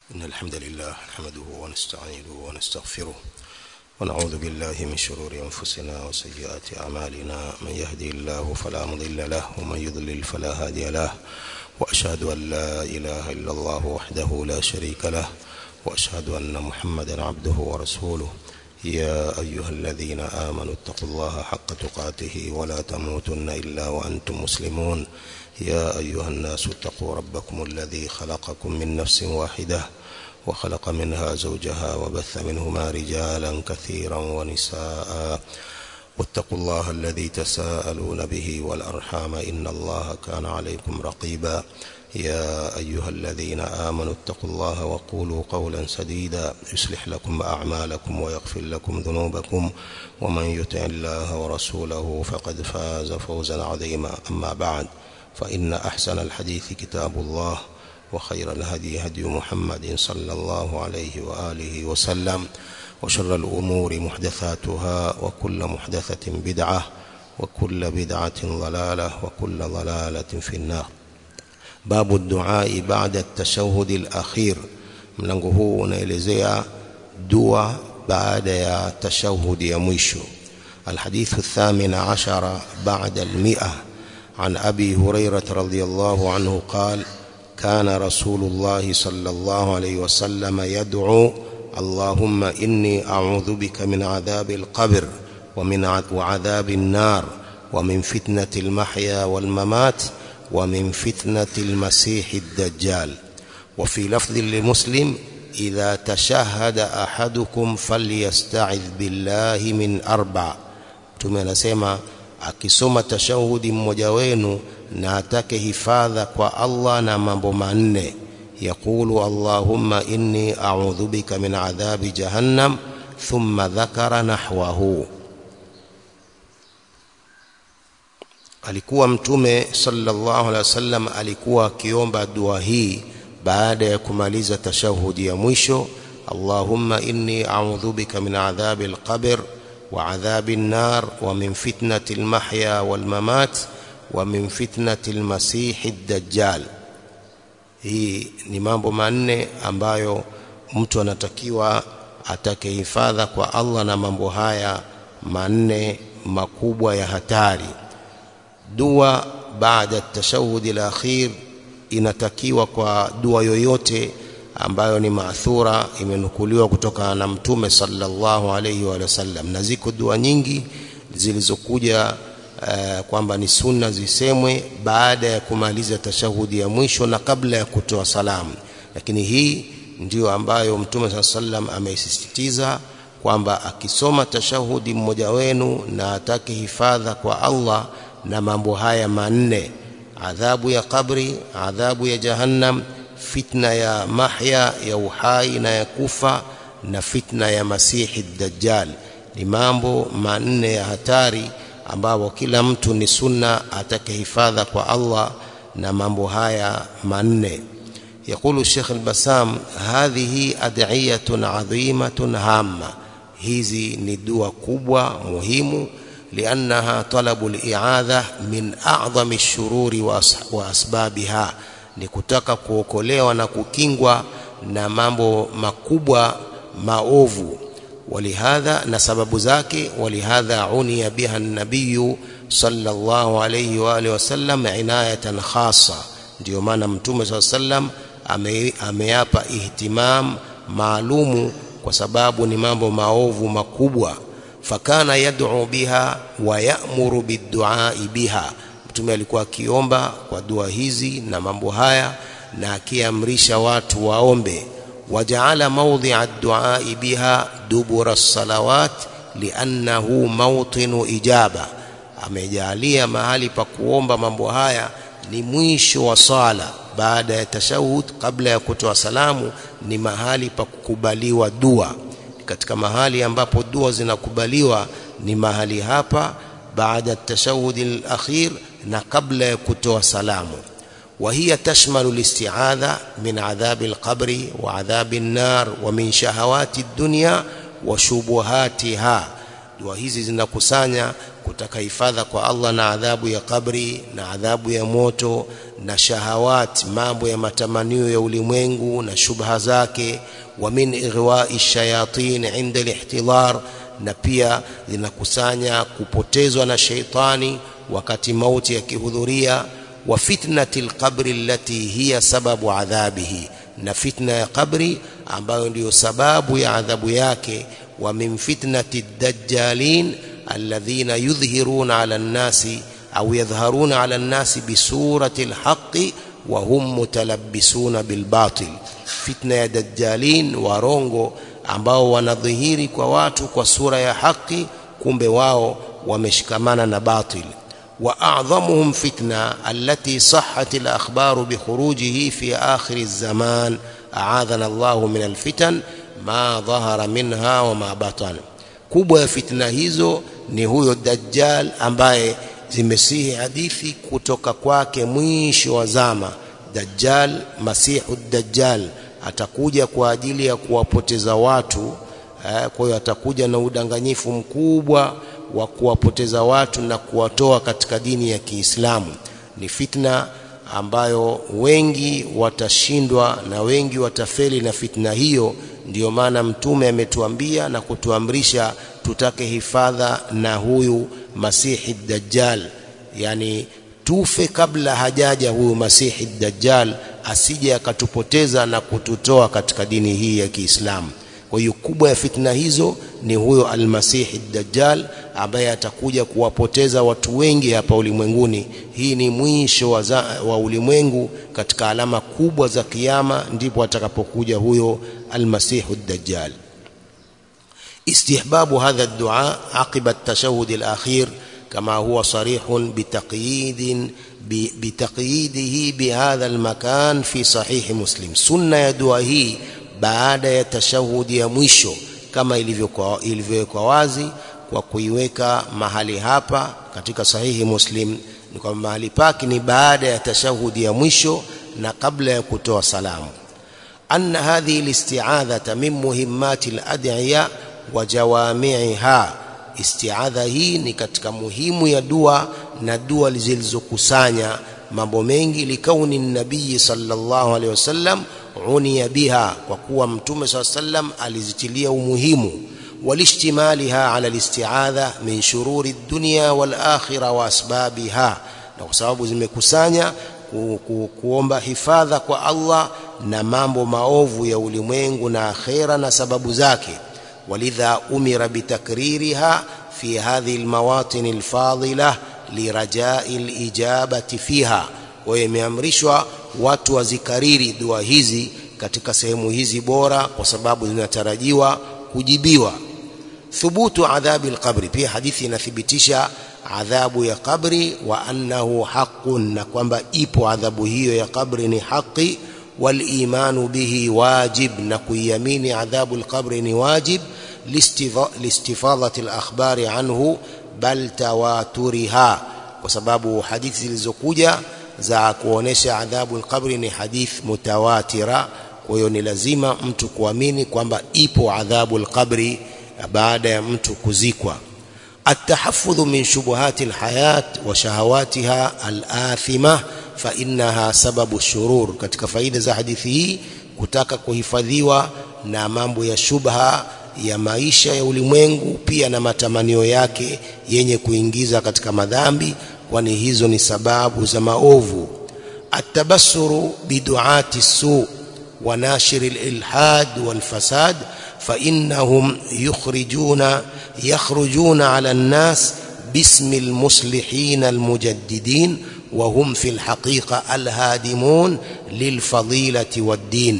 إن الحمد لله نحمده ونستعينه ونستغفره ونعوذ بالله من شرور أنفسنا وسيئات أعمالنا من يهدي الله فلا مضل له ومن يضلل فلا هادي له وأشهد أن لا إله إلا الله وحده لا شريك له وأشهد أن محمدا عبده ورسوله يا أيها الذين آمنوا اتقوا الله حق تقاته ولا تموتن إلا وأنتم مسلمون يا أيها الناس اتقوا ربكم الذي خلقكم من نفس واحدة وخلق منها زوجها وبث منهما رجالا كثيرا ونساء واتقوا الله الذي تساءلون به والأرحام إن الله كان عليكم رقيبا يا أيها الذين آمنوا اتقوا الله وقولوا قولا سديدا يصلح لكم أعمالكم ويغفر لكم ذنوبكم ومن يطع الله ورسوله فقد فاز فوزا عظيما أما بعد فإن أحسن الحديث كتاب الله وخير الهدي هدي محمد صلى الله عليه وآله وسلم وشر الأمور محدثاتها وكل محدثة بدعة وكل بدعة ضلالة وكل ضلالة في النار باب الدعاء بعد التشهد الأخير mlango huu unaelezea dua baada ya tashahud ya mwisho الحديث الثامن عشر بعد المئة عن أبي هريرة رضي الله عنه قال كان رسول الله صلى الله عليه وسلم يدعو اللهم إني أعوذ بك من عذاب القبر ومن وعذاب النار ومن فتنة المحيا والممات ومن فتنة المسيح الدجال وفي لفظ لمسلم إذا تشهد أحدكم فليستعذ بالله من أربع tumenasema akisoma tashahudi mmoja wenu na atake hifadha kwa Allah na mambo manne yaqulu Allahumma inni a'udhu bika min adhabi jahannam thumma dhakara nahwahu alikuwa mtume sallallahu alaihi wasallam alikuwa akiomba dua hii baada ya kumaliza tashahudi ya mwisho Allahumma inni a'udhu bika min adhabi al-qabr wa adhabi an-nar wa min fitnati al-mahya wal-mamat wa min fitnati al-masih ad-dajjal hii ni mambo manne ambayo mtu anatakiwa atake hifadha kwa Allah na mambo haya manne makubwa ya hatari dua baada tashahudi al-akhir inatakiwa kwa dua yoyote ambayo ni maathura imenukuliwa kutoka na mtume sallallahu alayhi wa sallam na ziko dua nyingi zilizokuja uh, kwamba ni sunna zisemwe baada ya kumaliza tashahudi ya mwisho na kabla ya kutoa salamu lakini hii ndiyo ambayo mtume sallam ameisisitiza kwamba akisoma tashahudi mmoja wenu na atake hifadha kwa Allah na mambo haya manne adhabu ya kabri adhabu ya jahannam fitna ya mahya ya uhai na ya kufa na fitna ya masihi dajjal ni mambo manne ya hatari ambapo kila mtu ni sunna atake hifadha kwa Allah na mambo haya manne يقول الشيخ البسام هذه أدعية عظيمة هامة hizi ni dua kubwa muhimu لأنها طلب الإعاذة من أعظم الشرور وأسبابها ni kutaka kuokolewa na kukingwa na mambo makubwa maovu walihadha na sababu zake walihadha unia biha nabiy sallallahu alayhi wa alihi wasallam inayatan khassa ndio maana mtume sallam ameyapa ihtimam maalumu kwa sababu ni mambo maovu makubwa fakana yad'u biha wa ya'muru bid-du'a biha mtume alikuwa akiomba kwa dua hizi na mambo haya na akiamrisha watu waombe wajaala mawdhi'a ad-du'a biha dubura as-salawat li'annahu mawtinu ijaba amejalia mahali pa kuomba mambo haya ni mwisho wa sala baada ya tashahud kabla ya kutoa salamu ni mahali pa kukubaliwa dua katika mahali ambapo dua zinakubaliwa ni mahali hapa baada tashahudi al-akhir na kabla ya kutoa salamu وهي تشمل الاستعاذة من عذاب القبر وعذاب النار ومن شهوات الدنيا وشبهاتها dua hizi zinakusanya kutaka hifadha kwa Allah na adhabu ya kabri na adhabu ya moto na shahawat mambo ya matamanio ya ulimwengu na shubha zake wa min ighwa'i shayatin inda al-ihtidar na pia zinakusanya kupotezwa na sheitani wakati mauti yakihudhuria wa fitnati al-qabri allati hiya sababu adhabihi na fitna ya kabri ambayo ndiyo sababu ya adhabu yake wa min fitnati ad-dajjalin alladhina yudhhiruna ala an-nasi au yadhharuna ala an-nasi bisurati al-haqqi wa hum mutalabbisuna bil batil fitna ya dajjalin warongo ambao wanadhihiri kwa watu kwa sura ya haki kumbe wao wameshikamana na batil واعظمهم فتنه التي صحت الاخبار بخروجه في اخر الزمان اعاذنا الله من الفتن ما ظهر منها وما بطن kubwa ya fitna hizo ni huyo dajjal ambaye zimesihi hadithi kutoka kwake mwisho wa zama dajjal masihu dajjal atakuja kwa ajili ya kuwapoteza watu eh, kwa hiyo atakuja na udanganyifu mkubwa wa kuwapoteza watu na kuwatoa katika dini ya Kiislamu ni fitna ambayo wengi watashindwa na wengi watafeli na fitna hiyo ndiyo maana mtume ametuambia na kutuamrisha tutake hifadha na huyu masihi dajjal yani tufe kabla hajaja huyu masihi dajjal asije akatupoteza na kututoa katika dini hii ya Kiislamu kwa hiyo kubwa ya fitna hizo ni huyo almasihi dajjal ambaye atakuja kuwapoteza watu wengi hapa ulimwenguni hii ni mwisho wa, za, wa ulimwengu katika alama kubwa za kiyama ndipo atakapokuja huyo almasihu dajjal استحباب هذا الدعاء عقب التشهد الأخير كما هو صريح بتقييد بتقييده بهذا المكان في صحيح مسلم سنة يدعى هي baada ya tashahudi ya mwisho kama ilivyowekwa wazi kwa kuiweka mahali hapa katika sahihi muslim ni kwamba mahali pake ni baada ya tashahudi ya mwisho na kabla ya kutoa salamu anna hadhihi listi'adhata min muhimmati al-ad'iya wa jawami'iha isti'adha hii ni katika muhimu ya dua na dua zilizokusanya mambo mengi likauni nabii sallallahu alaihi wasallam unia biha kwa kuwa mtume saa sallam alizitilia umuhimu walishtimaliha ala listiadha min shururi dunya wal akhirah wa asbabiha na kwa sababu zimekusanya ku, ku, kuomba hifadha kwa Allah na mambo maovu ya ulimwengu na akhera na sababu zake walidha umira bitakririha fi hadhihi almawatin alfadila lirajai alijabati fiha kwa hiyo imeamrishwa watu wazikariri dua hizi katika sehemu hizi bora kwa sababu zinatarajiwa kujibiwa thubutu adhabi alqabri pia hadithi inathibitisha adhabu ya kabri wa annahu haqqun na kwamba ipo adhabu hiyo ya kabri ni haki walimanu bihi wajib na kuiamini adhabu alqabri ni wajib listifadhati alakhbari anhu bal tawaturiha kwa sababu hadithi zilizokuja za kuonesha adhabu alqabri ni hadith mutawatira kwa hiyo ni lazima mtu kuamini kwamba ipo adhabu alqabri baada ya mtu kuzikwa التحفظ من شبهات الحياة وشهواتها الآثمة فإنها سبب الشرور katika faida za hadithi hii kutaka kuhifadhiwa na mambo ya shubha ya maisha ya ulimwengu pia na matamanio yake yenye kuingiza katika madhambi kwani hizo ni sababu za maovu atabassuru biduati su wa nashir alilhad walfasad فإنهم يخرجون يخرجون على الناس باسم المصلحين المجددين وهم في الحقيقة الهادمون للفضيلة والدين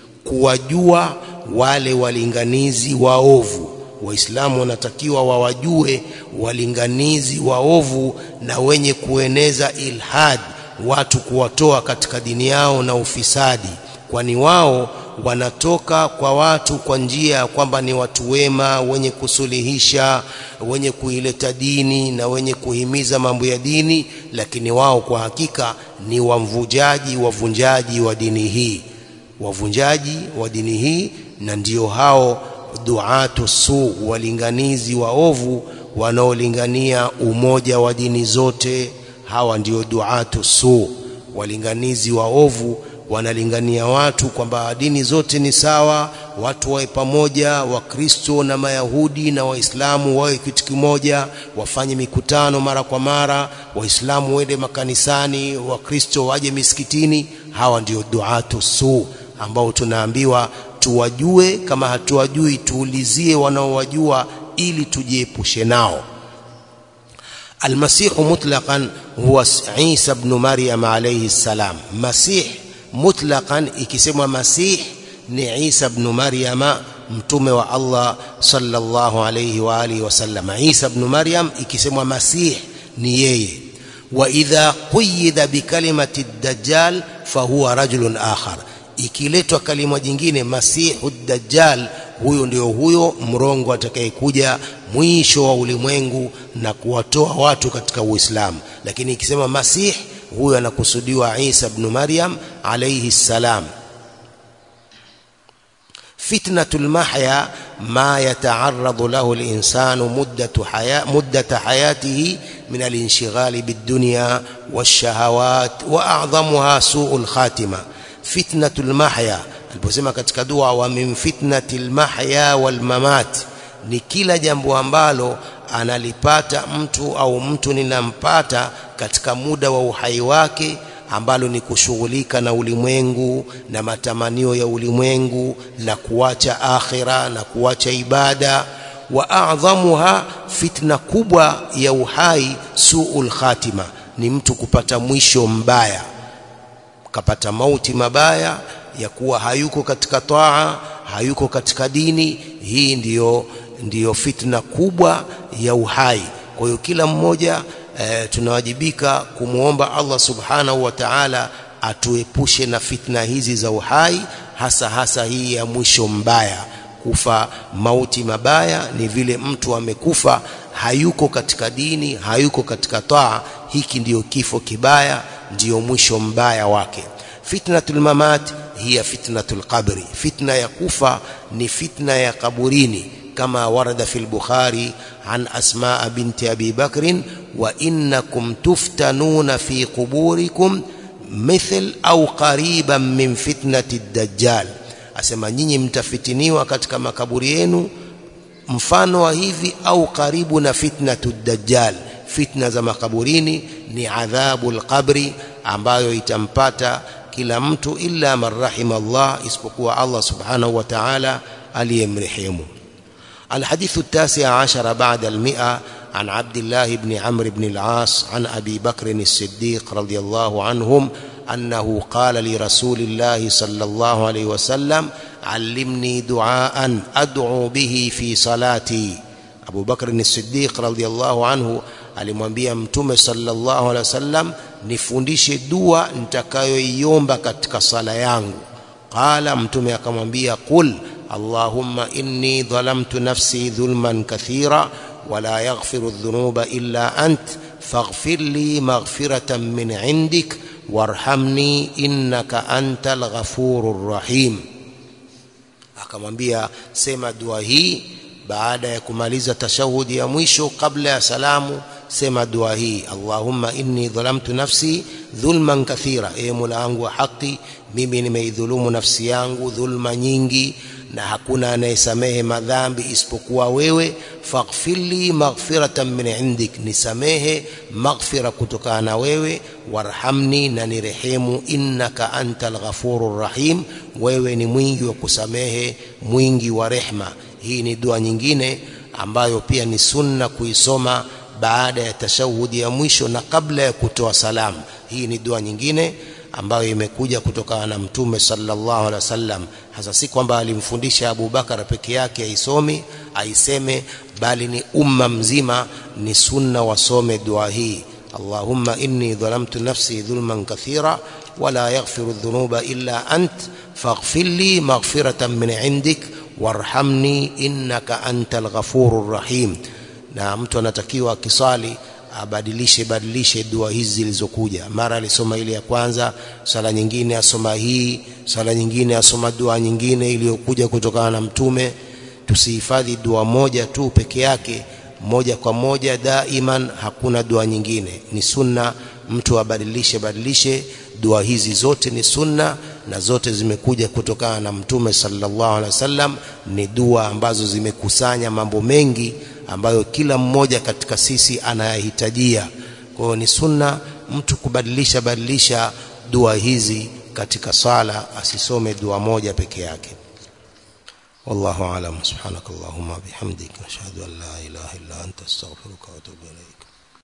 kuwajua wale walinganizi waovu waislamu wanatakiwa wawajue walinganizi waovu na wenye kueneza ilhad watu kuwatoa katika dini yao na ufisadi kwani wao wanatoka kwa watu kwa njia ya kwamba ni watu wema wenye kusuluhisha wenye kuileta dini na wenye kuhimiza mambo ya dini lakini wao kwa hakika ni wamvujaji wavunjaji wa dini hii wavunjaji wa dini hii na ndio hao duatu su walinganizi waovu wanaolingania umoja wa dini zote hawa ndio duatu su walinganizi waovu wanalingania watu kwamba dini zote ni sawa watu wawe pamoja wakristo na mayahudi na waislamu wawe kitu kimoja wafanye mikutano mara kwa mara waislamu wende makanisani wakristo waje misikitini hawa ndio duatu su ambao tunaambiwa tuwajue kama hatuwajui tuulizie wanaowajua ili tujiepushe nao المسيح مطلقا هو عيسى بن مريم عليه السلام مسيح مطلقا ikisemwa masih ni Isa ibn Maryam mtume wa Allah sallallahu alayhi wa alihi wasallam Isa ibn Maryam ikisemwa masih ni yeye wa idha quyida bi kalimati dajjal fahuwa rajulun akhar ikiletwa kalima jingine masihu dajjal huyo ndio huyo mrongo atakayekuja mwisho wa ulimwengu na kuwatoa watu katika Uislamu lakini ikisema masih huyo anakusudiwa Isa ibn Maryam alayhi salam fitnatul mahya ma yata'arradu lahu al-insanu muddatu haya muddata hayatihi min al-inshighali bid-dunya wash-shahawat wa a'dhamuha su'ul khatima fitnatul mahya aliposema katika dua wa min fitnatil mahya wal mamat ni kila jambo ambalo analipata mtu au mtu ninampata katika muda wa uhai wake ambalo ni kushughulika na ulimwengu na matamanio ya ulimwengu na kuacha akhira na kuacha ibada wa a'dhamuha fitna kubwa ya uhai suul khatima ni mtu kupata mwisho mbaya kapata mauti mabaya ya kuwa hayuko katika taa hayuko katika dini hii ndiyo ndiyo fitna kubwa ya uhai kwa hiyo kila mmoja e, tunawajibika kumwomba Allah subhanahu wa ta'ala atuepushe na fitna hizi za uhai hasa hasa hii ya mwisho mbaya kufa mauti mabaya ni vile mtu amekufa hayuko katika dini hayuko katika taa hiki ndiyo kifo kibaya ndiyo mwisho mbaya wake fitnatul mamat hiya fitnatul qabri fitna ya kufa ni fitna ya kaburini كما ورد في البخاري عن أسماء بنت أبي بكر وإنكم تفتنون في قبوركم مثل أو قريبا من فتنة الدجال asema nyinyi mtafitiniwa katika makaburi yenu mfano wa hivi au karibu na fitnatu dajjal fitna za makaburini ni adhabu alqabri ambayo itampata kila mtu illa man rahima Allah isipokuwa Allah subhanahu wa ta'ala aliyemrehemu الحديث التاسع عشر بعد المئة عن عبد الله بن عمرو بن العاص عن أبي بكر الصديق رضي الله عنهم أنه قال لرسول الله صلى الله عليه وسلم علمني دعاء أدعو به في صلاتي أبو بكر الصديق رضي الله عنه alimwambia mtume sallallahu alaihi wasallam nifundishe dua nitakayoiomba katika sala yangu qala mtume akamwambia qul اللهم إني ظلمت نفسي ظلما كثيرا ولا يغفر الذنوب إلا أنت فاغفر لي مغفرة من عندك وارحمني إنك أنت الغفور الرحيم akamwambia sema dua hii baada ya kumaliza tashahudi ya mwisho kabla ya salamu sema dua hii Allahumma inni dhalamtu nafsi dhulman kathira e Mola wangu wa haki mimi nimeidhulumu nafsi yangu dhulma nyingi na hakuna anayesamehe madhambi isipokuwa wewe faghfirli maghfiratan min indik nisamehe maghfira kutokana na wewe warhamni na nirehemu innaka antal ghafurur rahim wewe ni mwingi wa kusamehe mwingi wa rehma hii ni dua nyingine ambayo pia ni sunna kuisoma baada ya tashahudi ya mwisho na kabla ya kutoa salamu hii ni dua nyingine ambayo imekuja kutokana na mtume sallallahu alaihi wasallam hasa si kwamba alimfundisha Abu Bakar peke yake aisomi aiseme bali ni umma mzima ni sunna wasome dua hii Allahumma inni dhalamtu nafsi dhulman kathira wala yaghfiru dhunuba illa ant faghfir li maghfiratan min indik warhamni innaka antal ghafurur rahim na mtu anatakiwa akisali abadilishe badilishe dua hizi zilizokuja mara alisoma ile ya kwanza sala nyingine asoma hii sala nyingine asoma dua nyingine iliyokuja kutokana na mtume tusihifadhi dua moja tu peke yake moja kwa moja daiman hakuna dua nyingine ni sunna mtu abadilishe badilishe dua hizi zote ni sunna na zote zimekuja kutokana na mtume sallallahu alaihi wasallam ni dua ambazo zimekusanya mambo mengi ambayo kila mmoja katika sisi anayahitajia kwa hiyo ni sunna mtu kubadilisha badilisha dua hizi katika sala asisome dua moja peke yake والله أعلم سبحانك اللهم وبحمدك نشهد أن لا إله إلا أنت استغفرك وأتوب إليك